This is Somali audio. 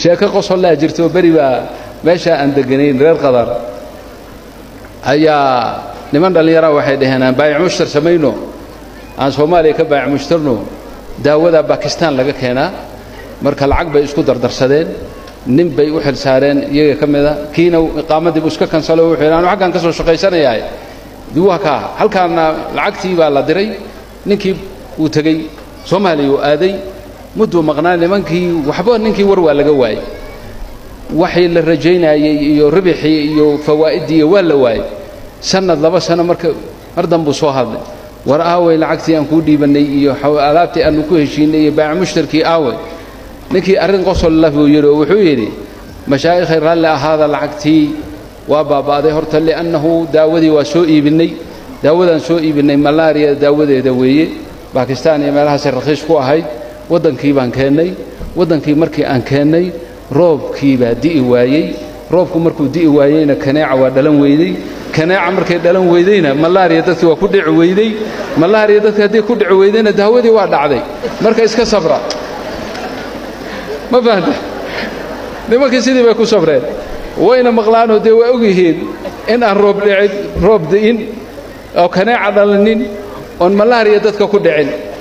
sheeko qosollaa jirto beri baa meeshaa aan deganayn reer qadar ayaa niman dhallinyaraha waxay dhaheen aan baayac mushtar samayno aan soomaaliya ka baayac mushtarno daawadaa bakistaan laga keenaa marka lacag bay isku dardarsadeen nin bay u xil saareen iyaga ka mida kiina iqaamadiibu iska kansalo wuxuu yidhi anu xaggan ka soo shaqaysanayahay duwaha kaa halkaana lacagtii baa la diray ninkii uu tegey soomaaliya uu aaday mudduu maqnaa nimankii waxba ninkii war waa laga waayey waxii la rajaynayey iyo ribixii iyo fawaa'iddii waa la waayey sannad laba sano marka mar danbuu soo hadlay war aaway lacagtii aan kuu dhiibannay iyo alaabtii aanu ku heshiinay iyo baac mushtarkii aaway ninkii arrin qosol lah buu yidhi oo wuxuu yidhi mashaa'ikhay raalli ahaada lacagtii waa baaba'day horta li'annahu daawadii waa soo iibinnay daawadaan soo iibinnay malaariya daawadeeda weeye bakistaan iyo meelahaasay rakhiis ku ahayd waddankii baan keennay waddankii markii aan keennay roobkii baa di'i waayey roobku markuu di'i waayeyna kaneeca waa dhalan weydey kaneeca markay dhalan weydeyna malaariya dadkii waa ku dhici weydey malaariya dadki haddii ku dhici weydeyna daawadii waa dhacday marka iska sabra ma fahanta nimankii sidii bay ku sabreen wayna maqlaanoo dee waa og yihiin in aan roob dhicin roob di'in oo kaneeca dhalanin oon malaariya dadka ku dhicin